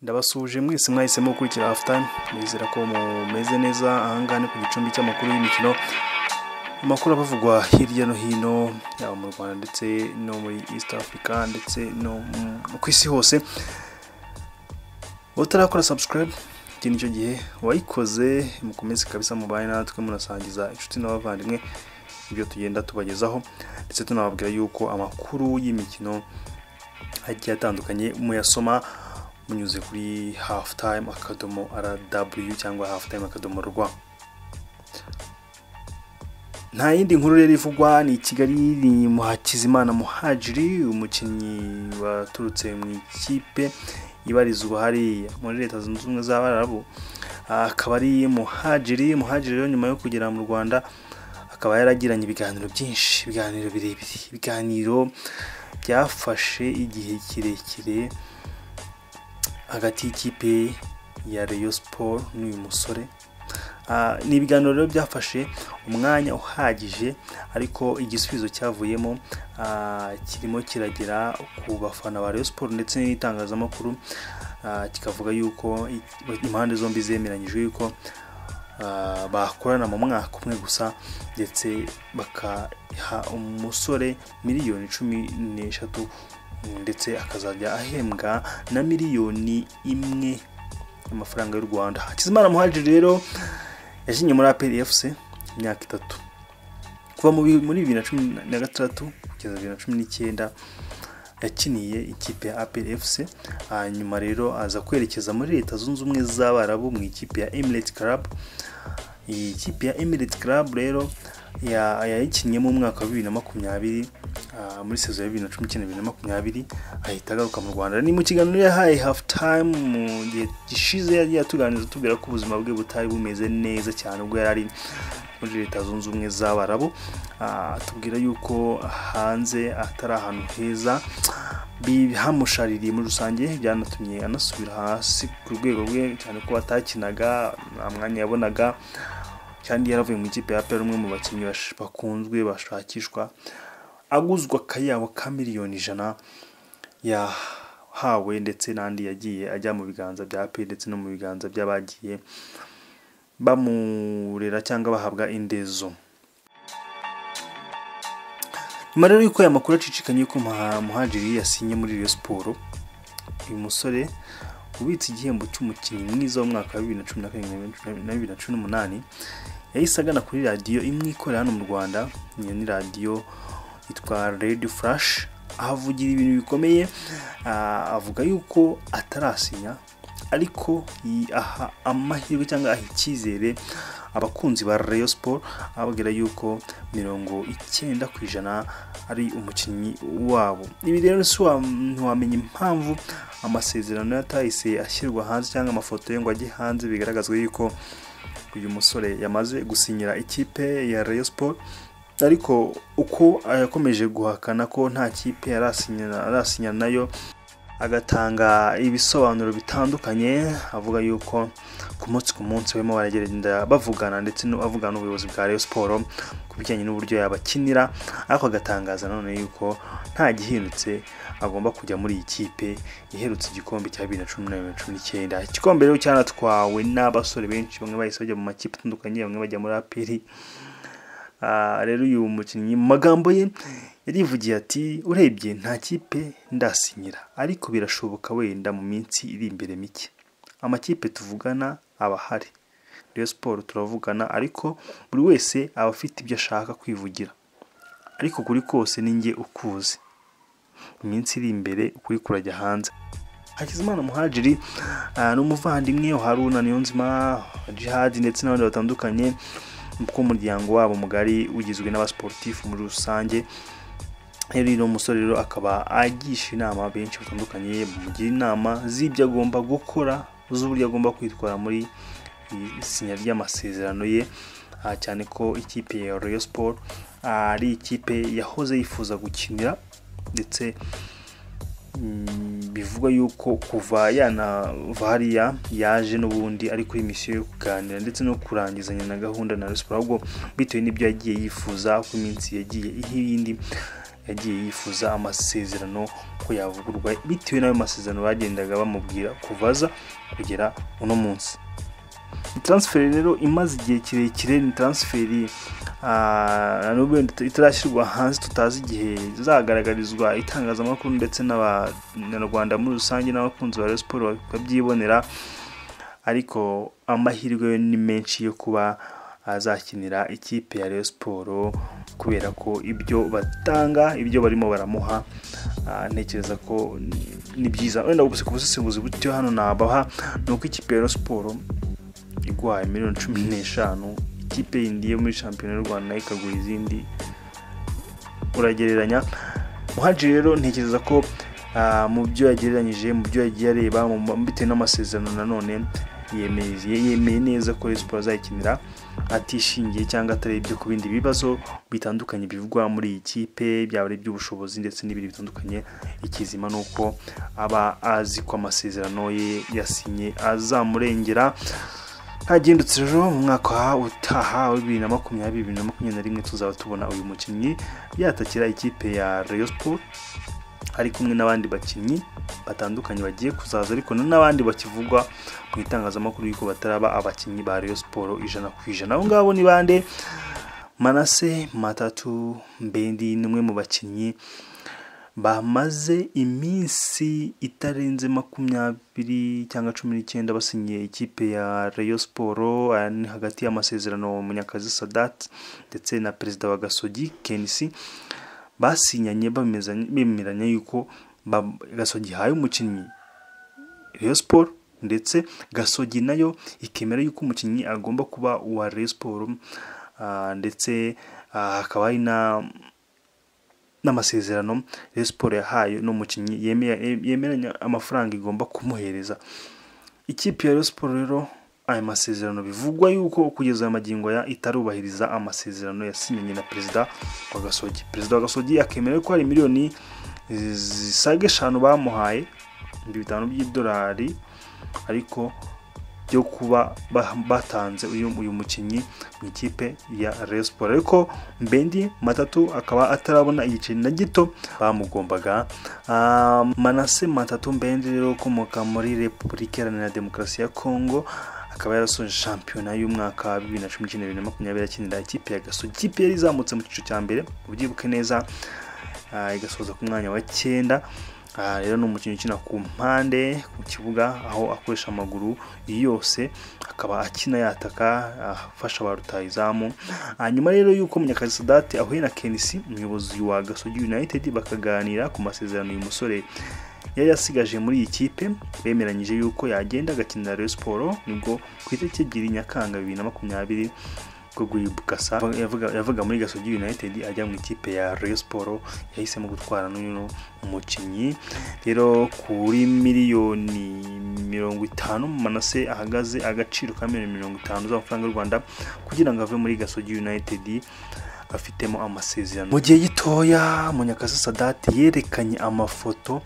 ndabasuje mwese mwahisemo gukurikira afutani nizera ko mumeze neza ahangaha ni ku gicumbi cy'amakuru y'imikino amakuru abavugwa hirya no hino yaba mu rwanda ndetse no muri east africa ndetse no mu- ku isi hose utarakora subscribe iki nicyo gihe wayikoze mukomeze kabisa mubaye natwe munasangiza inshuti n'abavandimwe ibyo tugenda tubagezaho ndetse tunababwira yuko amakuru y'imikino agiye atandukanye muyasoma munyuze kuri halftime akadomo rw cyangwa halftime akadomo rwa nta yindi nkuru rero ivugwa ni kigali ni muhakizimana muhajiri umukinnyi waturutse mu ikipe ibarizwa hariya muri leta zunze ubumwe z'abarabu Ah, akaba ari muhajiri muhajiri rero nyuma yo kugera mu rwanda akaba yaragiranye ibiganiro byinshi ibiganiro birebire ibiganiro byafashe igihe kirekire hagati y'ikipe ya Rayon Sport n'uyu musore Ah, ni ibiganiro rero byafashe umwanya uhagije ariko igisubizo cyavuyemo ah, kirimo kiragera ku bafana ba Rayon Sport ndetse n'itangazamakuru Ah, kikavuga yuko i- impande zombi zemeranyije yuko ah, bakorana mu mwaka umwe gusa ndetse bakaha umusore miliyoni cumi n'eshatu ndetse akazajya ahembwa na miliyoni imwe y'amafaranga y'u rwanda hakizimana muhajiri rero yakinnye muri aperi efuse imyaka itatu kuva mu bi- muri bibiri na cumi na gatandatu kugeza bibiri na cumi n'icyenda yakiniye ikipe ya aperi efuse hanyuma rero aza kwerekeza muri leta zunze ubumwe z'abarabu mu ikipe ya emirate club iyi kipe ya emirate club rero ya- yayikinnyemo umwaka wa bibiri na makumyabiri ah, muri sezo ya bibiri na cumi n'icyenda bibiri na makumyabiri ahita agaruka mu rwanda ni mu kiganiro yahaye hafu time mu gihe gishize yari yatuganiriza atubwira ko ubuzima bwe butari bumeze neza cyane ubwo yari ari muri leta zunze ubumwe z'abarabu Ah, atubwira yuko hanze atari ahantu heza bi- hamushaririye muri rusange byanatumye anasubira hasi ku rwego rwe cyane ko atakinaga nta mwanya yabonaga kandi yaravuye mu ikipe ya pera umwe mu bakinnyi bash- bakunzwe bashakishwa aguzwa akayabo ka miliyoni ijana yahawe ndetse n'andi yagiye ajya mu biganza bya pe ndetse no mu biganza by'abagiye bamurera cyangwa bahabwa indezo nyuma rero y'uko aya makuru acicikanye ko Muha- muhajiri yasinye muri Rayon Sport uyu musore ubitse igihembo cy'umukinnyi mwiza w'umwaka wa bibiri na cumi na karindwi na bibiri na cumi n'umunani yahise agana kuri radiyo imwe ikorera hano mu rwanda iyo ni radiyo yitwa redi furashi ahavugira ibintu bikomeye ah, avuga yuko atarasinya ariko yi- aha amahirwe cyangwa aha icyizere abakunzi ba Rayon Sport ababwira yuko mirongo icyenda ku ijana ari umukinnyi wabo ibi rero si wa- ntiwamenya impamvu amasezerano yatahise ashyirwa hanze cyangwa amafoto ye ngo ajye hanze bigaragazwa yuko uyu musore yamaze gusinyira ikipe ya Rayon Sport ariko uko yakomeje guhakana ko nta kipe yari asinyana- arasinya nayo agatanga ibisobanuro bitandukanye avuga yuko ku munsi ku munsi barimo baragenda bavugana ndetse no- avugana n'ubuyobozi bwa Rayon Sport ku bijyanye n'uburyo yabakinira ariko agatangaza nanone yuko nta gihindutse agomba kujya muri iyi kipe iherutse igikombe cya bibiri na cumi na bibiri na cumi n'icyenda igikombe rero cyanatwawe n'abasore benshi bamwe bahise bajya mu makipe atandukanye bamwe bajya muri aperi Ah, rero uyu mukinnyi mu magambo ye yarivugiye ati urebye nta kipe ndasinyira ariko birashoboka wenda mu minsi iri imbere mike amakipe tuvugana aba ahari Rayon Sport turavugana ariko buri wese aba afite ibyo ashaka kwivugira ariko kuri kose ni njye ukuzi mu minsi iri imbere ukuri kurajya hanze Hakizimana Muhajiri ah, ni umuvandimwe wa Haruna Niyonzima Jihad ndetse n'abandi batandukanye kuko umuryango wabo mugari ugizwe n'abasportifu muri rusange rero uyu musore rero akaba agisha inama benshi batandukanye bamugira inama z'ibyo agomba gukora z'uburyo agomba kwitwara muri iri sinya ry'amasezerano ye ah, cyane ko ikipe ya Rayon Sport ah, ari ikipe yahoze yifuza gukinira ndetse Mm, bivugwa yuko kuva yanava hariya yaje n'ubundi ari kuri misiyo yo kuganira ndetse no kurangizanya na gahunda na Rayon Sport ahubwo bitewe n'ibyo yagiye yifuza ku minsi yagiye iha iyindi yagiye yifuza amasezerano ko yavugurwa bitewe n'ayo masezerano bagendaga bamubwira kuvaza kugera uno munsi transferi rero imaze igihe kirekire ni transferi nubwo itarashyirwa hanze tutazi igihe izagaragarizwa itangazamakuru ndetse n'abanyarwanda muri rusange n'abakunzi ba Rayon siporo babyibonera ariko amahirwe yo ni menshi yo kuba azakinira ikipe ya Rayon siporo kubera ko ibyo batanga ibyo barimo baramuha ntekereza ko ni byiza wenda gusa ku busesenguzi butyo hano nabaha ni uko ikipe ya Rayon siporo igwaye miliyoni cumi n'eshanu ikipe yindi yo muri shampiyona y'u rwanda nayo ikagura izindi uragereranya muhaji rero ntekereza ko ah, mu byo yagereranyije mu byo yagiye areba mu- bitewe n'amasezerano nanone yemeye yemeye neza ko Rayon siporo azayikinira atishingiye cyangwa atarebye ku bindi bibazo bitandukanye bivugwa muri iyi kipe byaba ari iby'ubushobozi ndetse n'ibindi bitandukanye ikizima ni uko aba azi ko amasezerano ye yasinye azamurengera hagindutse rero mu mwaka utaha wa bibiri na makumyabiri bibiri na makumyabiri na rimwe tuzaba tubona uyu mukinnyi yatakira ikipe ya Rayon Sport ari kumwe n'abandi bakinnyi batandukanye bagiye kuzaza ariko na- n'abandi bakivugwa mu itangazamakuru yuko bataraba abakinnyi ba Rayon Sport ijana ku ijana abo ngabo ni bande Manase Matatu Mbendi ni umwe mu bakinnyi bamaze iminsi itarenze makumyabiri cyangwa cumi n'icyenda basinyiye ikipe ya Rayon Sport aya ni hagati y'amasezerano Munyakazi Sadat ndetse na perezida wa Gasogi Kenisi basinyanye bamezanye- bemeranya yuko ba- Gasogi ihaye umukinnyi Rayon Sport ndetse Gasogi nayo ikemera yuko umukinnyi agomba kuba uwa Rayon Sport ah, ndetse ah, hakaba hari na n'amasezerano Rayon Sport yahaye n'umukinnyi yemeye- yemeranya amafaranga igomba kumuhereza ikipe ya Rayon Sport rero aya masezerano bivugwa yuko kugeza aya magingo ya itarubahiriza amasezerano yasinyanye na perezida wa Gasogi perezida wa Gasogi akemera ko hari miliyoni zisaga eshanu bamuhaye ibihumbi bitanu by'idolari ariko byo kuba ba- batanze uyu uyu mukinnyi mu ikipe ya Rayon Sport ariko Mbendi Matatu akaba atarabona igiceri na gito bamugombaga Ah, Manase Matatu Mbendi rero ukomoka muri Repubulika Iharanira Demokarasi ya Congo akaba yarasoje shampiyona y'umwaka wa 2019-2020 akinira ikipe ya Gasogi ikipe yari izamutse mu cyiciro cya mbere ubyibuke neza Ah, igasoza ku mwanya wa cyenda Ah, rero ni umukinnyi ukina ku mpande ku kibuga aho akoresha amaguru yose akaba akina yataka ah, afasha ba rutahizamu hanyuma rero y'uko munyakazi sadate ahuye na kenisi umuyobozi wa gasogi united bakaganira ku masezerano uyu musore yari yasigaje muri iyi kipe bemeranyije y'uko yagenda agakinira Rayon Sport nibwo ku itariki ebyiri nyakanga bibiri na makumyabiri bwo guhibukasa yavuga yavuga muri gasogi united ajya mu ikipe ya Rayon Sport yahisemo gutwara n'uyu mukinnyi rero kuri miliyoni mirongo itanu manase ahagaze agaciro ka miliyoni mirongo itanu z'amafaranga y'u rwanda kugira ngo ave muri gasogi united afitemo amasezerano mu gihe gitoya munyakazi sadate yerekanye amafoto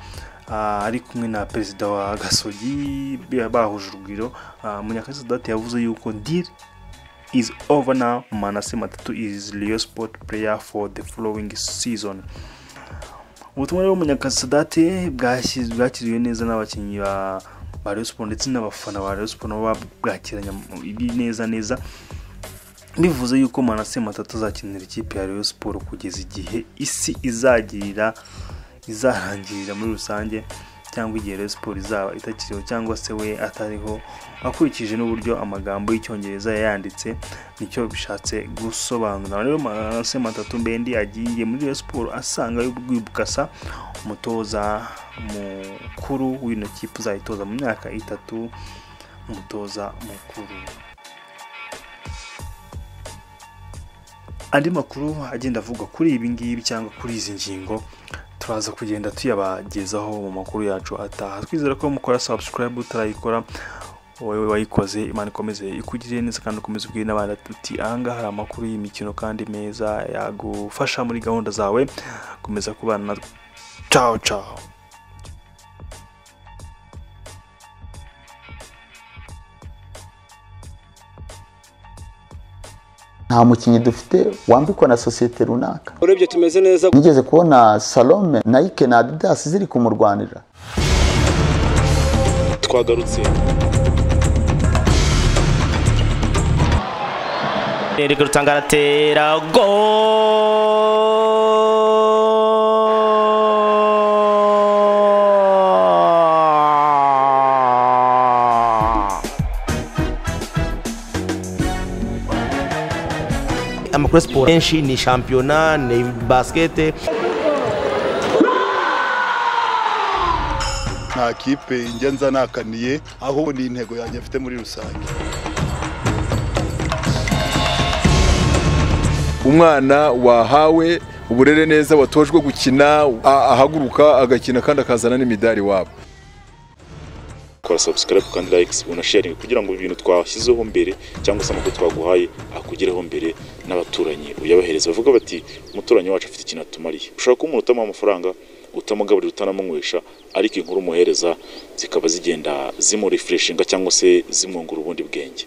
ah, ari kumwe na perezida wa gasogi bahuje urugwiro Ah, munyakazi sadate yavuze yuko deal is over now manase matatu is Leo sport player for the following season ubutumwa rero munyakazi sadate bwashyiz- bwakiriwe neza n'abakinnyi ba ba Rayon Sport ndetse n'abafana ba Rayon Sport nabo babwakiranye mu- ibi neza neza bivuze yuko manase matatu azakinira ikipe ya Rayon Sport kugeza igihe isi izagirira izarangirira muri rusange cyangwa igihe Rayon Sport izaba itakiriho cyangwa se we atariho akurikije n'uburyo amagambo y'icyongereza yayanditse nicyo bishatse gusobanura rero manase matatu mbendi agiye muri Rayon Sport asanga rwibukasa umutoza mukuru w'ino kipe uzayitoza mu myaka itatu umutoza mukuru andi makuru agenda avugwa kuri ibi ngibi cyangwa kuri izi ngingo turaza kugenda tuyabagezaho mu makuru yacu ataha twizera ko mukora subscribe utarayikora wowe wayikoze imana ikomeze ikugirire neza kandi ukomeze ubwire n'abandi uti ahangaha hari amakuru y'imikino kandi meza yagufasha muri gahunda zawe komeza kubana natwe ciao ciao nta mukinnyi dufite wambikwa na sosiyete runaka urebye tumeze neza nigeze kubona salome nayike na adidasi ziri kumurwanira twagarutse Eric Rutanga aratera gol amakuru ya siporo menshi ni shampiyona ni basikete nta kipe njya nza nakaniye ahubwo ni intego yanjye mfite muri rusange umwana wahawe uburere neza watojwe gukina a- ahaguruka agakina kandi akazana n'imidari iwabo kora subscribe kandi like ubona sharing kugira ngo ibintu twashyizeho mbere cyangwa se amakuru twaguhaye akugereho mbere n'abaturanyi uyabahereza bavuga bati umuturanyi wacu afite ikintu atumariye ushobora kuba umuntu utamuha amafaranga utamugaburira utanamunywesha ariko inkuru umuhereza zikaba zigenda zimurefreshinga cyangwa se zimwungura ubundi bwenge